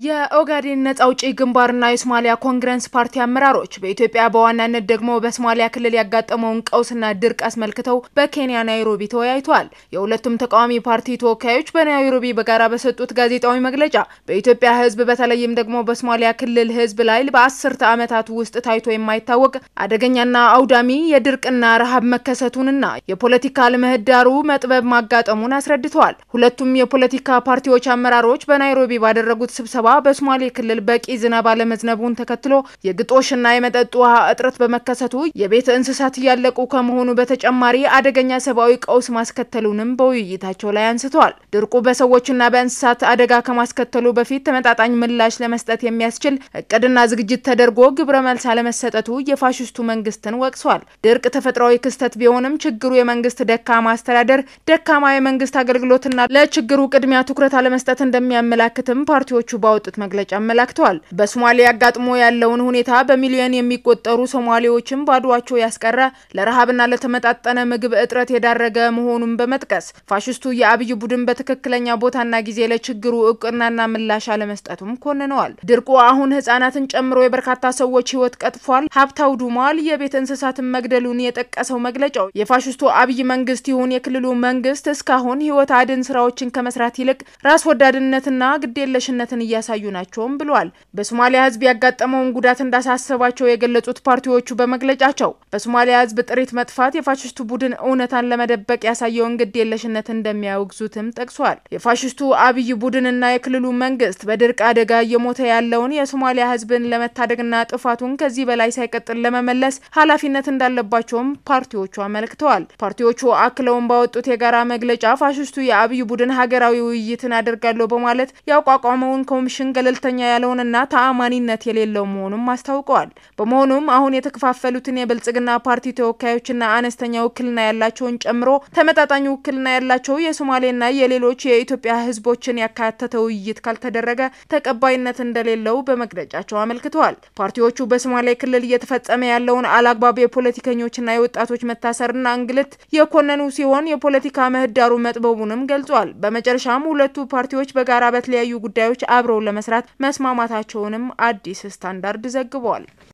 የኦጋዴን ነጻ አውጪ ግንባርና የሶማሊያ ኮንግረስ ፓርቲ አመራሮች በኢትዮጵያ በዋናነት ደግሞ በሶማሊያ ክልል ያጋጠመውን ቀውስና ድርቅ አስመልክተው በኬንያ ናይሮቢ ተወያይተዋል። የሁለቱም ተቃዋሚ ፓርቲ ተወካዮች በናይሮቢ በጋራ በሰጡት ጋዜጣዊ መግለጫ በኢትዮጵያ ሕዝብ በተለይም ደግሞ በሶማሊያ ክልል ሕዝብ ላይ በአስርተ ዓመታት ውስጥ ታይቶ የማይታወቅ አደገኛና አውዳሚ የድርቅና ረሃብ መከሰቱንና የፖለቲካ ምህዳሩ መጥበብ ማጋጠሙን አስረድተዋል። ሁለቱም የፖለቲካ ፓርቲዎች አመራሮች በናይሮቢ ባደረጉት ስብሰባ በሶማሌ ክልል በቂ ዝናብ አለመዝነቡን ተከትሎ የግጦሽና የመጠጥ ውሃ እጥረት በመከሰቱ የቤት እንስሳት እያለቁ ከመሆኑ በተጨማሪ አደገኛ ሰብአዊ ቀውስ ማስከተሉንም በውይይታቸው ላይ አንስተዋል። ድርቁ በሰዎችና በእንስሳት አደጋ ከማስከተሉ በፊት ተመጣጣኝ ምላሽ ለመስጠት የሚያስችል እቅድና ዝግጅት ተደርጎ ግብረ መልስ አለመሰጠቱ የፋሽስቱ መንግስትን ወቅሷል። ድርቅ ተፈጥሯዊ ክስተት ቢሆንም ችግሩ የመንግስት ደካማ አስተዳደር፣ ደካማ የመንግስት አገልግሎትና ለችግሩ ቅድሚያ ትኩረት አለመስጠት እንደሚያመላክትም ፓርቲዎቹ ባወጡት መግለጫ አመላክተዋል። በሶማሊያ አጋጥሞ ያለውን ሁኔታ በሚሊዮን የሚቆጠሩ ሶማሌዎችን ባዷቸው ያስቀረ ለረሃብና ለተመጣጠነ ምግብ እጥረት የዳረገ መሆኑን በመጥቀስ ፋሽስቱ የአብይ ቡድን በትክክለኛ ቦታና ጊዜ ለችግሩ እውቅናና ምላሽ አለመስጠቱም ኮንነዋል። ድርቁ አሁን ህጻናትን ጨምሮ የበርካታ ሰዎች ህይወት ቀጥፏል፣ ሀብት አውድሟል፣ የቤት እንስሳትን መግደሉን የጠቀሰው መግለጫው የፋሽስቱ አብይ መንግስት ይሁን የክልሉ መንግስት እስካሁን ህይወት አድን ስራዎችን ከመስራት ይልቅ ራስ ወዳድነትና ግዴለሽነትን እያሳዩ ናቸውም ብለዋል። በሶማሊያ ህዝብ ያጋጠመውን ጉዳት እንዳሳሰባቸው የገለጹት ፓርቲዎቹ በመግለጫቸው በሶማሊያ ህዝብ ጥሪት መጥፋት የፋሽስቱ ቡድን እውነታን ለመደበቅ ያሳየውን ግድ የለሽነት እንደሚያወግዙትም ጠቅሷል። የፋሽስቱ አብይ ቡድንና የክልሉ መንግስት በድርቅ አደጋ እየሞተ ያለውን የሶማሊያ ህዝብን ለመታደግና ጥፋቱን ከዚህ በላይ ሳይቀጥል ለመመለስ ኃላፊነት እንዳለባቸውም ፓርቲዎቹ አመልክተዋል። ፓርቲዎቹ አክለውን ባወጡት የጋራ መግለጫ ፋሽስቱ የአብይ ቡድን ሀገራዊ ውይይትን አደርጋለሁ በማለት ያቋቋመውን ኮሚሽን ገለልተኛ ያለውንና ተአማኒነት የሌለው መሆኑም አስታውቀዋል። በመሆኑም አሁን የተከፋፈሉትን የብልጽግና ፓርቲ ተወካዮችና አነስተኛ ውክልና ያላቸውን ጨምሮ ተመጣጣኝ ውክልና ያላቸው የሶማሌና የሌሎች የኢትዮጵያ ህዝቦችን ያካተተ ውይይት ካልተደረገ ተቀባይነት እንደሌለው በመግለጫቸው አመልክተዋል። ፓርቲዎቹ በሶማሌ ክልል እየተፈጸመ ያለውን አላግባብ የፖለቲከኞችና የወጣቶች መታሰርና እንግልት የኮነኑ ሲሆን የፖለቲካ ምህዳሩ መጥበቡንም ገልጿል። በመጨረሻም ሁለቱ ፓርቲዎች በጋራ በተለያዩ ጉዳዮች አብረው ለመስራት መስማማታቸውንም አዲስ ስታንዳርድ ዘግቧል።